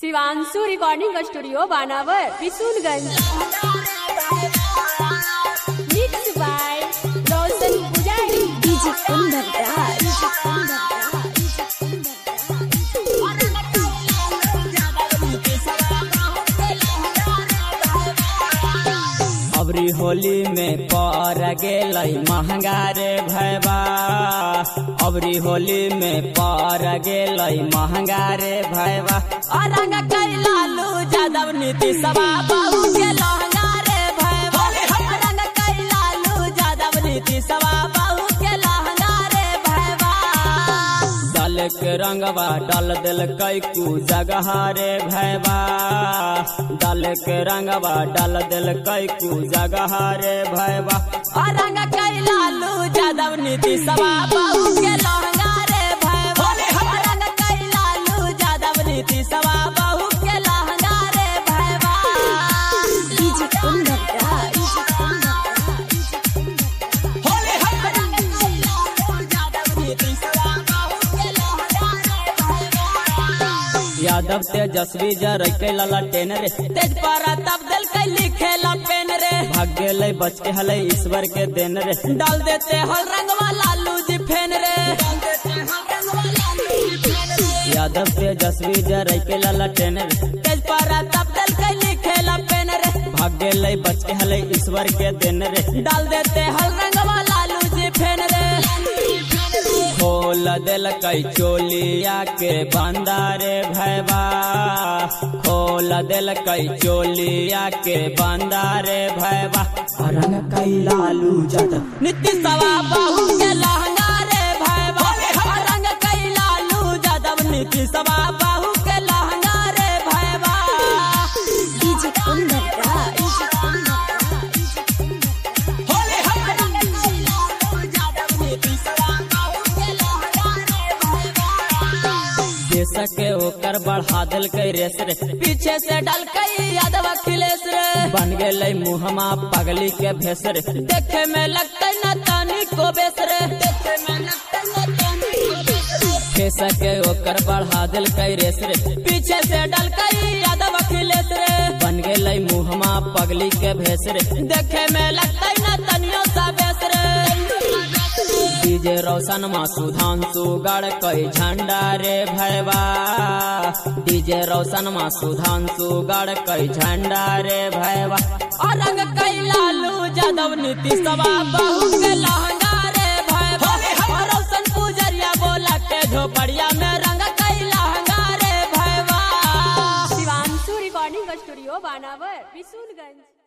Shivanshu recording studio Banawar Visunganj mix by Roshan Pujari DJ Kundan राज अबरी होली में पर गेलै महंगा रे भैबा अबरी होली में पर गेलै महंगा रे भैबा अरंग कैलालू जादव नीति सभा बाबू के लहंगा रे भैबा अरंग कैलालू जादव नीति सभा बाबू के लहंगा रे भैबा डाल के रंगवा डाल दिल कैकू जगह रे भैबा डाल के रंगवा डाल दिल कैकू जगह रे भैबा रंग कैलालू जादव नीति सभा बाबू के लहंगा रे भैबा रंग कैलालू जादव नीति सभा बाबू के लहंगा रे भैबा डीजे कुंदन राज यादव तेजस्वी जर के लला टेन रे तेज पारा तब दिल के लिखे ला पेन रे भाग गेले बच के हले ईश्वर के देन रे डाल देते हल रंगवा लालू जी फेन रे यादव तेजस्वी जर के लला टेन रे तेज पारा तब दिल के लिखे ला पेन रे भाग गेले बच के हले ईश्वर के देन रे डाल देते हल रंगवा लालू जी फेन रे खोल दिल कई चोलिया के बंदारे भैबा खोल दिल कई चोलिया के बंदारे भैबा रंग कई लालू जद नित्य सवा बाहू के लहंगा रे भैबा रंग कई लालू जदव नित्य सवा बाहू के लहंगा रे भैबा डीजे कुंदन राज देश के ओकर बढ़ा दिल के रेस रे पीछे से डल के यादव अखिलेश रे बन गेले मुहमा पगली के भेस रे देखे में लगते न तानी को बेस रे देखे में लगते न तानी को बेस रे देश के ओकर बढ़ा दिल के रेस रे पीछे से डल के यादव अखिलेश रे बन गेले मुहमा पगली के भेस रे देखे में लगते न तनियो सा बेस रे डीजे रोशन मा सुधांशु गढ़ कई झंडा रे भैबा डीजे रोशन मा सुधांशु गढ़ कई झंडा रे भैबा रंग कई लालू जादव नीति सभा बहू के लहंगा रे भैबा रोशन पुजरिया बोला के झोपड़िया में रंग कई लहंगा रे भैबा शिवांशु रिकॉर्डिंग स्टूडियो बानावर विसूनगंज